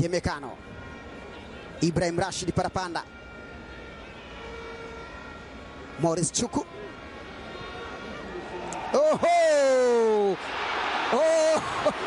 Upemekano. Ibrahim Rashid Parapanda. Morris Chuku. Oho! Oh!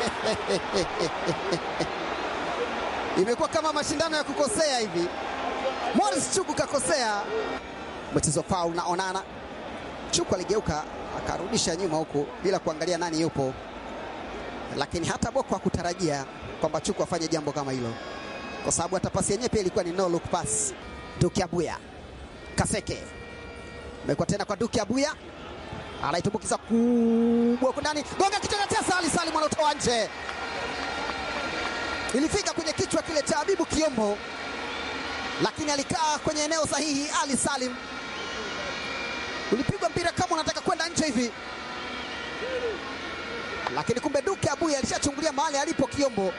Imekuwa kama mashindano ya kukosea hivi. Morris Chuku kakosea. Mchezo foul na Onana. Chuku aligeuka akarudisha nyuma huku bila kuangalia nani yupo, lakini hata Boko hakutarajia kwamba Chuku afanye jambo kama hilo, kwa sababu hata pasi yenyewe pia ilikuwa ni no look pass. Duki Abuya Kaseke imekuwa tena kwa Duki Abuya, anaitumbukiza kubwa huko ndani, gonga kichwa na tesa. Ali Salim anatoa nje, ilifika kwenye kichwa kile cha Habibu Kiombo, lakini alikaa kwenye eneo sahihi. Ali Salim ulipigwa mpira kama unataka kwenda nje hivi, lakini kumbe Duke Abuya alishachungulia mahali alipo Kiombo.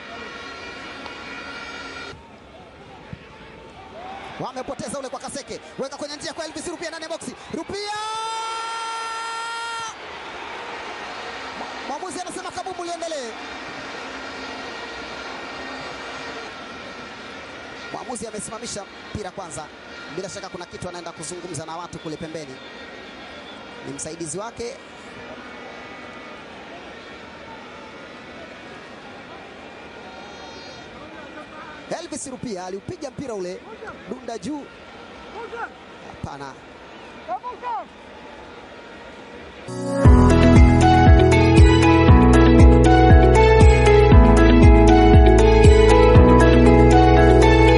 Wamepoteza ule kwa Kaseke, weka kwenye njia kwa Elvis Rupia ndani ya boksi. Rupia, mwamuzi anasema kabumbu liendelee. Mwamuzi amesimamisha mpira kwanza, bila shaka kuna kitu anaenda kuzungumza na watu kule pembeni ni msaidizi wake Elvis Rupia aliupiga mpira ule dunda juu. Hapana,